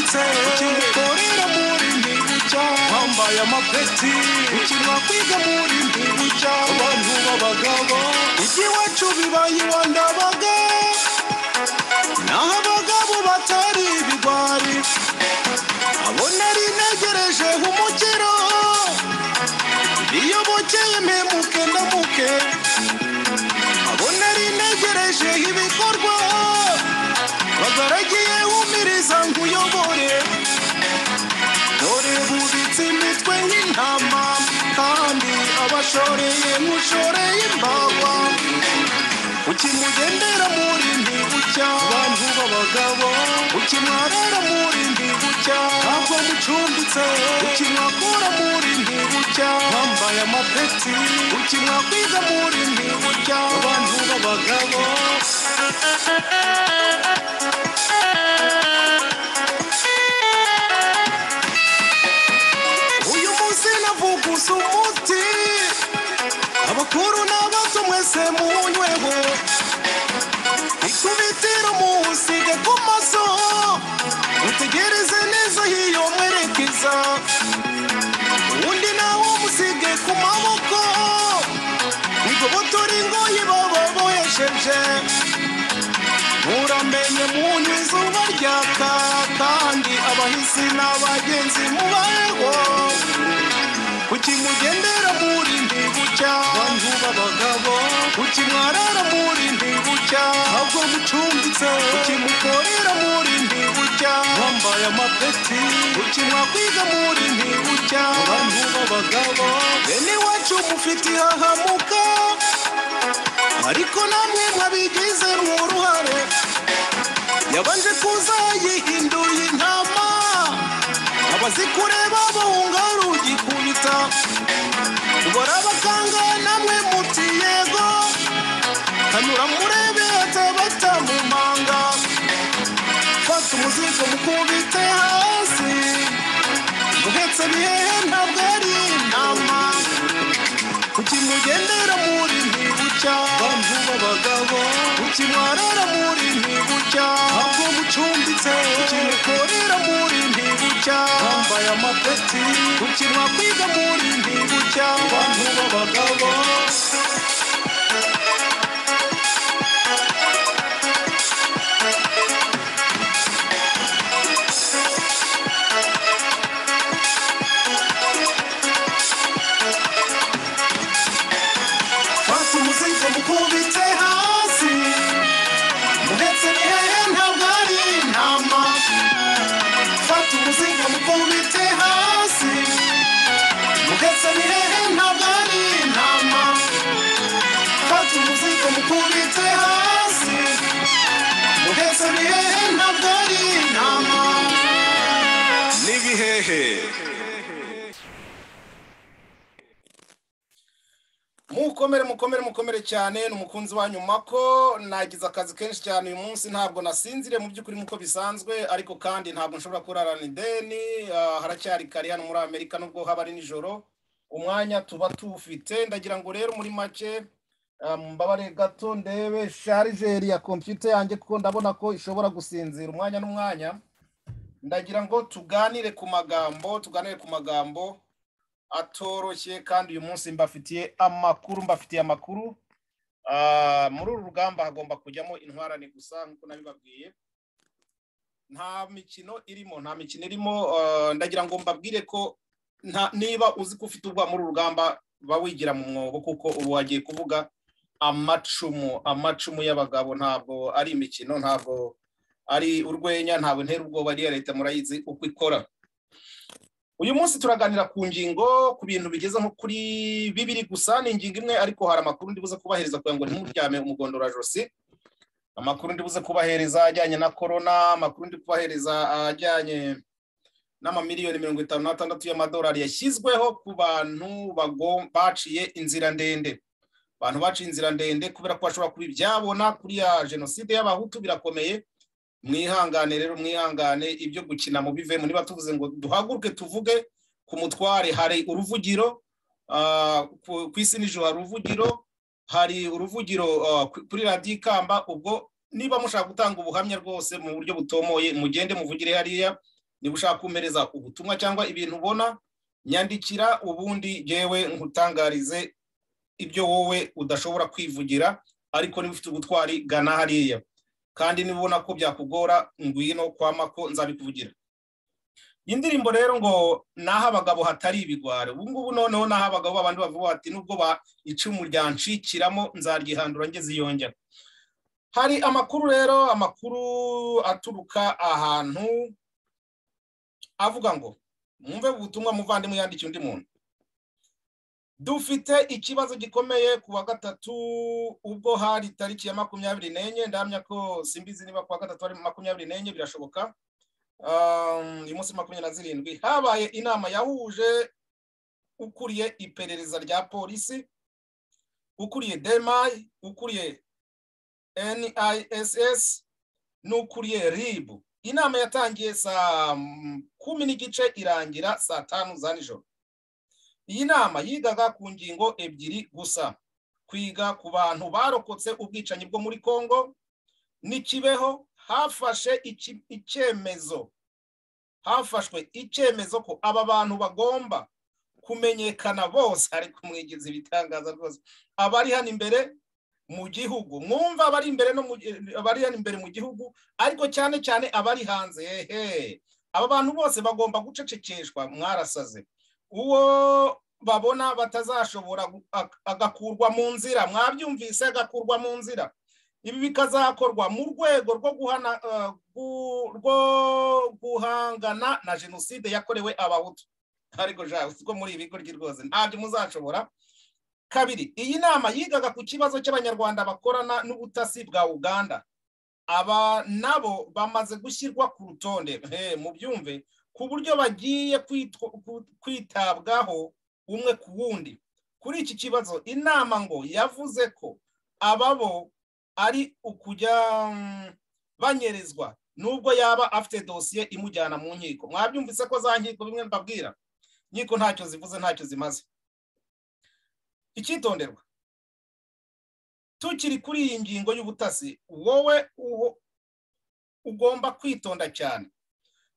seti ukorera muri ntibuja wambaye amapeti ukinwa kwiga muri ntibuja abantu b'abagabo ujya iwacu bibaye iwandabaga naho abagabo batari ibigwari abo nari ntegereje nk'umukiro iyo bukeye mpemuke ndamuke abo nari ntegereje ibikorwa bagaragiye umiriza nkuyobore dore bubitse imitwe nk'intama kandi abashoreye nk'ushoreye imbawa kuki mugendera muri ndibucya abantu b'abagabo kuki mwarara muri ndibucya ntabwo mucumbitse kuki mwakura muri ndibucya mwambaye amapeti kuki mwakwiga muri ndibucya abantu b'abagabo uyu munsi navuguze umuti abakuru n'abato mwese munyweho ikubitiro muwusige ku maso mutegereze neza hiyo mwerekeza undi nawo musige ku maboko mugobotore ingoyi baba bohesheje muramenye munywa izuba ryaka kandi abahisi n'abagenzi mubayeho kuki mugendera muri ndibucya bantu b'abagabo kuki mwarara muri ndibucya ntabwo mucumbitse kuki mukorera muri ndibucya mwambaye amapeti kuki mwakwiga muri ndibucya bantu b'abagabo bene iwacu mufite ihahamuka ariko namwe mwabigize uruhare yabanje kuza yihinduye intama abazikureba bahunga rugikubita ubara abaganga namwe muti yego hanyura murebe hatabata mu manga fata umuzigo mukubite hasi muhetse bihehe ntabwo ari intama kuki mugendera muri ntibucya bantu b'abagabo kuki mwarara muri ntibucya ntabwo mucumbitse kuki mukorera muri ntibucya bambaye amapeti kuki mwakwiga muri ntibucya bantu b'abagabo fata umuzigo mukubite hasi muhetse bihehe ntabwo ari intama fata umuzingo mukubite hasi mugetse bihehe ntabwo ari intama fata umuzingo mukubite hasi mugetse bihehe ntabwo ari intama n'ibihehe mukomere mukomere mukomere cyane ni umukunzi wanyu mako nagize akazi kenshi cyane uyu munsi ntabwo nasinzire mu by'ukuri nk'uko bisanzwe ariko kandi ntabwo nshobora kurarana ideni ah, haracyari kare hano muri amerika nubwo haba ari nijoro umwanya tuba tuwufite ndagira ngo rero muri make ah, mbabare gato ndebe sharijeri ya kompiyuta yanjye kuko ndabona ko ishobora gusinzira umwanya n'umwanya ndagira ngo tuganire ku magambo tuganire ku magambo atoroshye kandi uyu munsi mbafitiye amakuru mbafitiye amakuru Ah, muri uru rugamba hagomba kujyamo intwarane gusa nk'uko nabibabwiye nta mikino irimo nta mikino irimo ah, ndagira ngo mbabwire ko nta- niba uzi ko ufite ubwa muri uru rugamba ba wigira mu mwobo kuko ubu wagiye kuvuga amacumu amacumu y'abagabo ntabwo ari imikino ntabwo ari urwenya ntabwo ntera ubwoba ariya leta murayizi uko ikora uyu munsi turaganira ku ngingo ku bintu bigeze nko kuri bibiri gusa ni ingingo imwe ariko hari amakuru ndibuze kubahereza kugira ngo ntimuryame umugondora josi amakuru ndibuze kubahereza ajyanye na korona amakuru ndi kubahereza ajyanye n'amamiliyoni mirongo itanu n'atandatu y'amadolari yashyizweho ku bantu bago- baciye inzira ndende abantu baciye inzira ndende kubera ko bashobora kuba ibyabona kuri ya jenoside y'abahutu birakomeye mwihangane rero mwihangane ibyo gukina mubivemo niba tuvuze ngo duhaguruke tuvuge ku mutware hari uruvugiro ah, ku ku isi nijoro hari uruvugiro hari uruvugiro ah, ku- kuri radiyo ikamba ubwo niba mushaka gutanga ubuhamya rwose mu buryo butomoye mugende muvugire hariya niba ushaka kumpereza ubutumwa cyangwa ibintu ubona nyandikira ubundi yewe nkutangarize ibyo wowe udashobora kwivugira ariko niba ufite ubutwari gana hariya kandi niba ubona ko byakugora ngwino kwa mako nzabikuvugira iyi ndirimbo rero ngo naho abagabo hatari ibigwari ubu ngubu noneho naho abagabo babandi bavuga bati nubwo icumu ryanshikiramo nzaryihandura ngeze iyongera hari amakuru rero amakuru aturuka ahantu avuga ngo mwumve ubutumwa muvandimwe yandikiye undi muntu dufite ikibazo gikomeye ku wa gatatu ubwo hari tariki ya makumyabiri n'enye ndamya ko simbizi niba ku wa gatatu ari makumyabiri n'enye birashoboka uyu munsi makumyabiri na zirindwi habaye inama yahuje ukuriye iperereza rya polisi ukuriye demayi ukuriye niss n'ukuriye ribu inama yatangiye saa kumi n'igice irangira saa tanu za nijoro iyi nama yigaga ku ngingo ebyiri gusa kwiga ku bantu barokotse ubwicanyi bwo muri congo ntikibeho hafashe icyemezo hafashwe icyemezo ko aba bantu bagomba kumenyekana bose ari kumwigeza ibitangaza rwose abari hano imbere mu gihugu mwumva abari imbere no abari hano imbere mu gihugu ariko cyane cyane abari hanze hehe aba bantu bose bagomba gucecekeshwa mwarasaze uwo babona batazashobora agakurwa mu nzira mwabyumvise agakurwa mu nzira ibi bikazakorwa mu rwego rwo guhangana na jenoside yakorewe abahutu ariko jawe siko muri ibi nguryi rwose ntabyo muzashobora kabiri iyi nama yigaga ku kibazo cy'abanyarwanda bakorana n'ubutasi bwa uganda aba nabo bamaze gushyirwa ku rutonde mubyumve ku buryo bagiye kwitabwaho umwe ku wundi kuri iki kibazo inama ngo yavuze ko ababo ari ukujya banyerezwa nubwo yaba afite dosiye imujyana mu nkiko mwabyumvise ko za nkiko bimwe mbabwira nkiko ntacyo zivuze ntacyo zimaze icyitonderwa tukiri kuri iyi ngingo y'ubutasi wowe ugomba kwitonda cyane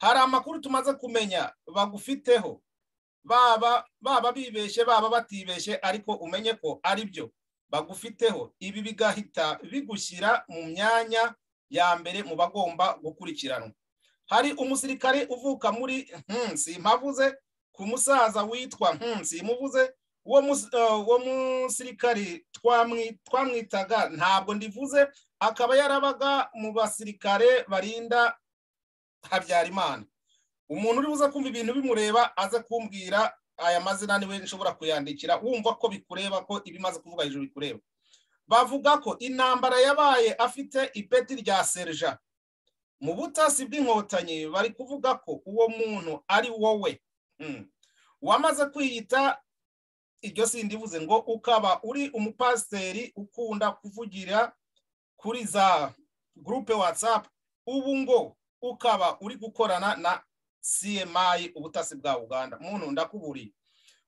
hari amakuru tumaze kumenya bagufiteho baba baba bibeshye baba batibeshye ariko umenye ko ari byo bagufiteho ibi bigahita bigushyira mu myanya ya mbere mu bagomba gukurikiranwa hari umusirikare uvuka muri nsi mpavuze ku musaza witwa nsi muvuze uwo musirikare twamwitaga ntabwo ndivuze akaba yarabaga mu basirikare barinda habyarimana umuntu uri buze kumva ibintu bimureba aze kumbwira aya mazina niwe nshobora kuyandikira wumva ko bikureba ko ibimaze kuvuga hejuru bikureba bavuga ko intambara yabaye afite ipeti rya serija mu butasi bw'inkotanyi bari kuvuga ko uwo muntu ari wowe wamaze kwiyita iryo sindivuze ngo ukaba uri umupasiteri ukunda kuvugira kuri za gurupe watsapu ubu ngo ukaba uri gukorana na cmi ubutasi bwa uganda muntu ndakuburiye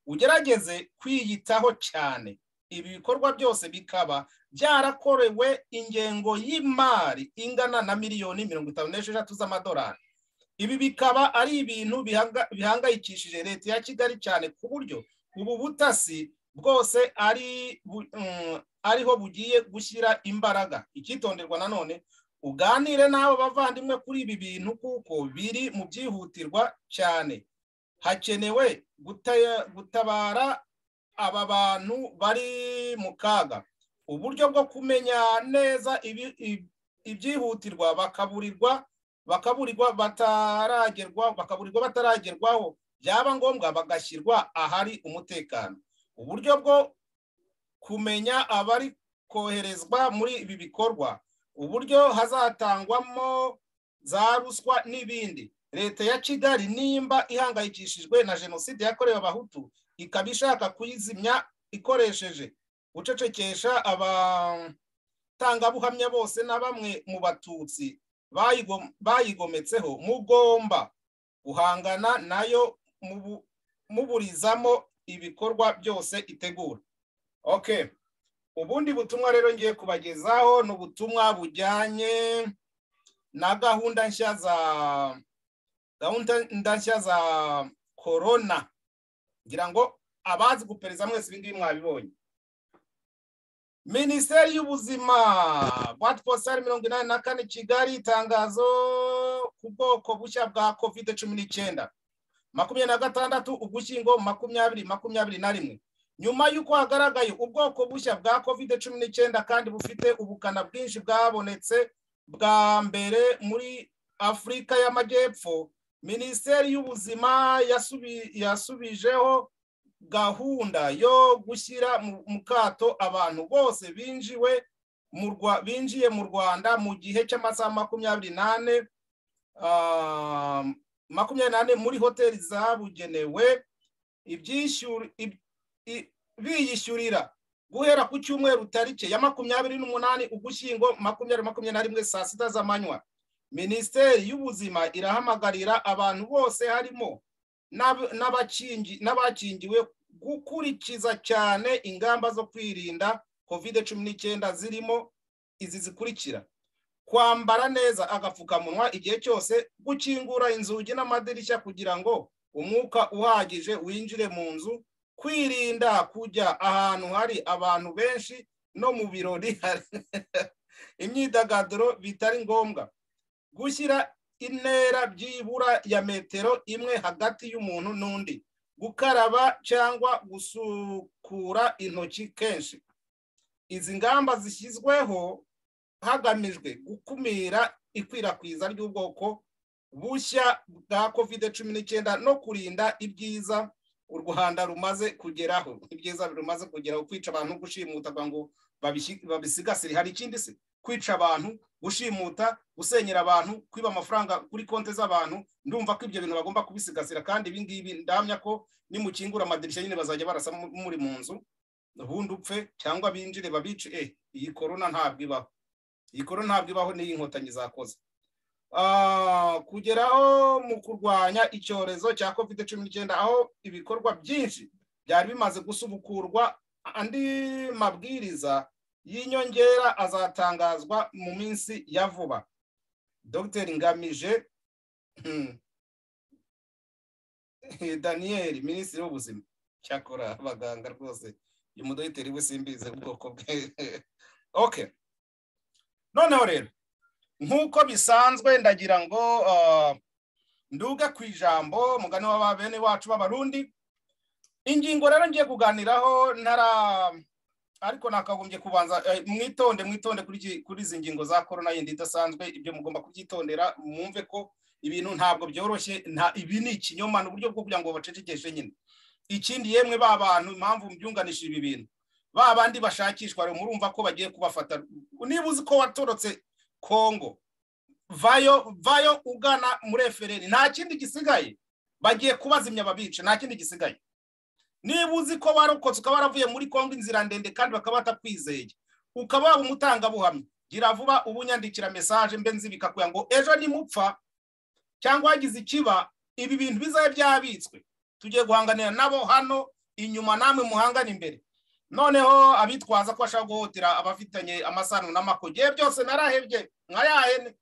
ugerageze kwiyitaho cyane ibi bikorwa byose bikaba byarakorewe ingengo y'imari ingana na miliyoni mirongo itanu n'esheshatu z'amadolari ibi bikaba ari ibintu bihangayikishije leta ya kigali cyane ku buryo ubu butasi bwose ariho bugiye gushyira imbaraga icyitonderwa nanone uganire n'abo bavandimwe kuri ibi bintu kuko biri mu byihutirwa cyane hakenewe gutabara aba bantu bari mu kaga uburyo bwo kumenya neza ibyihutirwa bakaburirwa bakaburirwa bataragerwa bakaburirwa bataragerwaho byaba ngombwa bagashyirwa ahari umutekano uburyo bwo kumenya abari koherezwa muri ibi bikorwa uburyo hazatangwamo za ruswa n'ibindi leta ya kigali nimba ihangayikishijwe na jenoside yakorewe abahutu ikaba ishaka kuyizimya ikoresheje gucecekesha abatangabuhamya bose na bamwe mu batutsi bayigometseho mugomba guhangana nayo muburizamo ibikorwa byose itegura okay ubundi butumwa rero ngiye kubagezaho ni ubutumwa bujyanye na gahunda nshya za gahunda ndashya za korona ngira ngo abazi gupereza mwese ibi ngibi mwabibonye minisiteri y'ubuzima bwate positari mirongo inani na kane kigali itangazo ku bwoko bushya bwa kovide cumi n'icyenda makumyabiri na gatandatu ugushyingo makumyabiri makumyabiri na rimwe nyuma y'uko hagaragaye ubwoko bushya bwa kovide cumi n'icyenda kandi bufite ubukana bwinshi bwabonetse bwa mbere muri afurika y'amajyepfo minisiteri y'ubuzima yasubijeho gahunda yo gushyira mu kato abantu bose binjiwe binjiye mu rwanda mu gihe cy'amasaha makumyabiri n'ane makumyabiri n'ane muri hoteli zabugenewe biyishyurira guhera ku cyumweru tariki ya makumyabiri n'umunani ugushyingo makumyabiri makumyabiri na rimwe saa sita z'amanywa minisiteri y'ubuzima irahamagarira abantu bose harimo n'abakingiwe gukurikiza cyane ingamba zo kwirinda kovide cumi n'icyenda zirimo izi zikurikira kwambara neza agapfukamunwa igihe cyose gukingura inzugi n'amadirishya kugira ngo umwuka uhagije winjire mu nzu kwirinda kujya ahantu hari abantu benshi no mu birori imyidagaduro bitari ngombwa gushyira intera byibura ya metero imwe hagati y'umuntu n'undi gukaraba cyangwa gusukura intoki kenshi izi ngamba zishyizweho hagamijwe gukumira ikwirakwiza ry'ubwoko bushya bwa kovide cumi n'icyenda no kurinda ibyiza u rwanda rumaze kugeraho ibyiza rumaze kugeraho kwica abantu gushimuta ngo babisigasire hari ikindi se kwica abantu gushimuta gusenyera abantu kwiba amafaranga kuri konti z'abantu ndumva ko ibyo bintu bagomba kubisigasira kandi ibi ngibi ndamya ko nimukingura amadirishya nyine bazajya barasa muri mu nzu ubundi upfe cyangwa binjire babice eh iyi korona ntabwo ibaho iyi korona ntabwo ibaho n'iy'inkotanyi zakoze kugeraho mu kurwanya icyorezo cya covid cumi n'icyenda aho ibikorwa byinshi byari bimaze gusubukurwa andi mabwiriza y'inyongera azatangazwa mu minsi ya vuba dr ngamije daniel minisitiri w'ubuzima cyakora abaganga rwose uyu mudogiteri we simbize ubwoko bwe ok noneho rero nk'uko bisanzwe ndagira ngo nduga ku ijambo mugani wa bene wacu b'abarundi ingingo rero ngiye kuganiraho ntara ariko nakagombye kubanza mwitonde mwitonde kuri izi ngingo za korona yindi idasanzwe ibyo mugomba kubyitondera mwumve ko ibintu ntabwo byoroshye ibi ni ikinyoma ni uburyo bwo kugira ngo bacecekeshe nyine ikindi yemwe ba bantu impamvu byunganishije ibi bintu ba bandi bashakishwa rero murumva ko bagiye kubafata niba uzi ko watorotse kongo vayo vayo ugana muri efereri nta kindi gisigaye bagiye kubazimya babica nta kindi gisigaye niba uzi ko warokotse ukaba waravuye muri kongo inzira ndende kandi bakaba batakwizeye ukaba waba umutangabuhamya gira vuba ubu nyandikira mesaje mbe nzibikakuya ngo ejo nimupfa cyangwa wagize ikiba ibi bintu bizabe byabitswe tugiye guhanganira nabo hano inyuma namwe muhangane imbere noneho abitwaza ko bashaka guhutira abafitanye amasano n'amakogiye byose narahebye nka yahene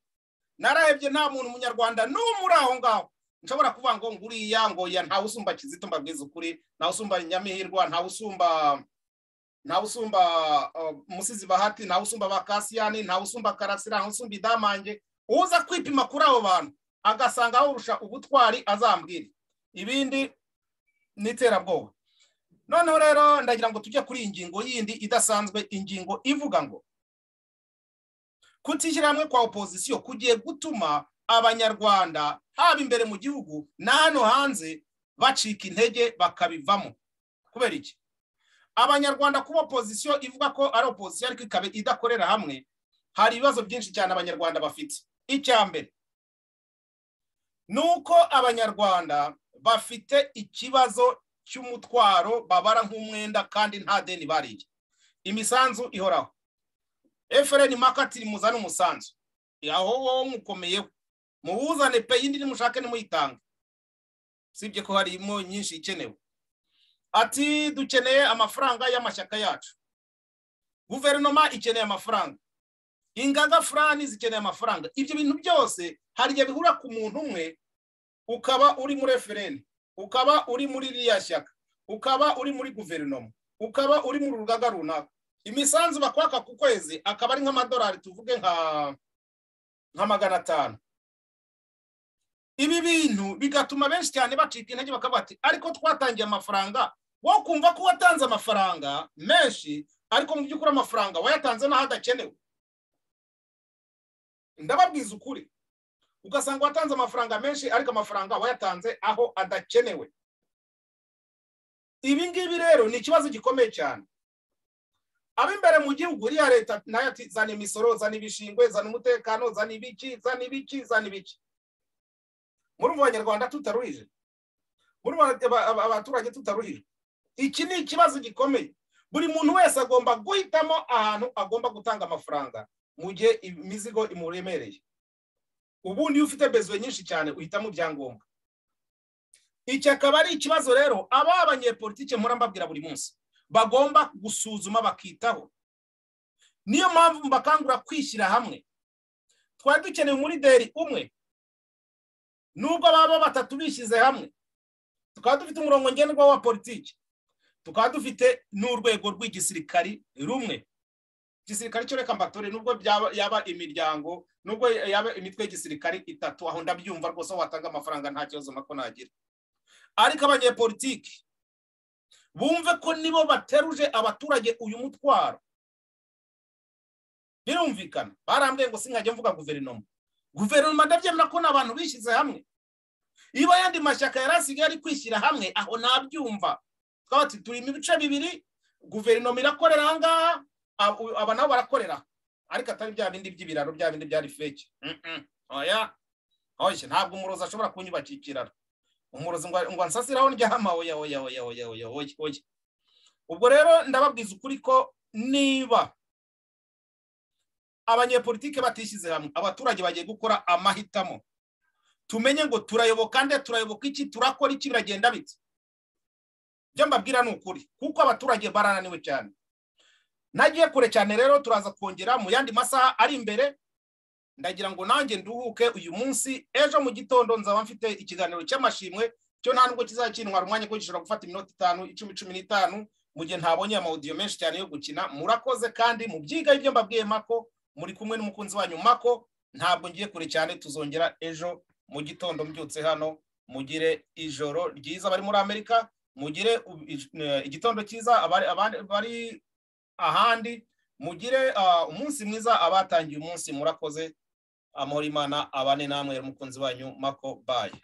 narahebye nta muntu umunyarwanda n'umwe uri aho ngaho nshobora kuvuga ngo nguriya ngo ya ntawe usumba kizito mbabwiza ukuri ntawe usumba nyamihirwa ntawe usumba ntawe usumba umusizi bahati ntawe usumba bakasiyani ntawe usumba karasira ntawe usumba idamange uza kwipima kuri abo bantu agasanga awurusha ubutwari azambwira ibindi ni iterabwoba noneho rero ndagira ngo tujye kuri iyi ngingo yindi idasanzwe ingingo ivuga ngo kutishyira hamwe kwa opozisiyo kugiye gutuma abanyarwanda haba imbere mu gihugu na hano hanze bacika intege bakabivamo kubera iki abanyarwanda kuba opozisiyo ivuga ko ari opozisiyo ariko ikaba idakorera hamwe hari ibibazo byinshi cyane abanyarwanda bafite icya mbere ni uko abanyarwanda bafite ikibazo cy'umutwaro babara nk'umwenda kandi nta deni bariye imisanzu ihoraho efereni makatiri muzane umusanzu aho wowe mukomeyeho muwuzane pe indi nimushake nimuyitange usibye ko harimo nyinshi ikenewe ati dukeneye amafaranga y'amashyaka yacu guverinoma ikeneye amafaranga ingaga furani zikeneye amafaranga ibyo bintu byose hari igihe bihura ku muntu umwe ukaba uri muri efuperi ukaba uri muri ririya shyaka ukaba uri muri guverinoma ukaba uri mu rugaga runaka imisanzu bakwaka ku kwezi akaba ari nk'amadolari tuvuge nka nka magana atanu ibi bintu bigatuma benshi cyane bacika intege bakavuga ati ariko twatangiye amafaranga wo kumva ko watanze amafaranga menshi ariko mu by'ukuri amafaranga wayatanze n'aho adakenewe ndababwiza ukuri ugasanga watanze amafaranga menshi ariko amafaranga wayatanze aho adakenewe ibi ngibi rero ni ikibazo gikomeye cyane ab'imbere mu gihugu uriya leta nayo ati zana imisoro zana ibishingwe zana umutekano zana ibiki zana ibiki zana ibiki muri abanyarwanda tutaruhije muri abaturage tutaruhije iki ni ikibazo gikomeye buri muntu wese agomba guhitamo ahantu agomba gutanga amafaranga mu gihe imizigo imuremereye ubundi iyo ufite bezuwe nyinshi cyane uhitamo ibyangombwa iki akaba ari ikibazo rero aba abanyepolitike mpora mbabwira buri munsi bagomba gusuzuma bakitaho niyo mpamvu mbakangura kwishyira hamwe twari dukeneye umulideri umwe nubwo baba batatu bishyize hamwe tukaba dufite umurongo ngenderwaho wa politiki tukaba dufite n'urwego rw'igisirikari rumwe igisirikari cyo reka mbatore nubwo yaba imiryango nubwo yaba imitwe y'igisirikari itatu aho ndabyumva rwose aho watanga amafaranga nta kibazo nako nagira ariko abanyepolitiki bumve ko nibo bateruje abaturage uyu mutwaro birumvikana barambwiye ngo sinkajya mvuga guverinoma guverinoma ndabyemera ko n'abantu bishyize hamwe iyo ayandi mashyaka yari asigaye ari kwishyira hamwe aho ntabyumva twaba turimo ibice bibiri guverinoma irakorera aha ngaha aba nabo barakorera ariko atari bya bindi by'ibiraro bya bindi byari feke oya oya ntabwo umurozi ashobora kunyubakira ikiraro umurozi ngo ansasiraho ndyama oya oya oya oya oya oya ubwo rero ndababwiza ukuri ko niba abanyepolitike batishyize hamwe abaturage bagiye gukora amahitamo tumenye ngo turayoboka nde turayoboka iki turakora iki biragenda bite ibyo mbabwira ni ukuri kuko abaturage barananiwe cyane nagiye kure cyane rero turaza kongera mu yandi masaha ari imbere ndagira ngo nanjye nduhuke uyu munsi ejo mu gitondo nzaba mfite ikiganiro cy'amashimwe cyo nta nubwo kizakintwara umwanya ko gishobora gufata iminota itanu icumi cumi n'itanu mu gihe ntabonye amawudiyo menshi cyane yo gukina murakoze kandi mu byiga ibyo mbabwiye mako muri kumwe n'umukunzi wanyu mako ntabwo ngiye kure cyane tuzongera ejo mu gitondo mbyutse hano mugire ijoro ryiza abari muri amerika mugire igitondo cyiza abari ahandi mugire umunsi mwiza abatangiye umunsi murakoze amahoro imana abane namwe umukunzi wanyu mako bayi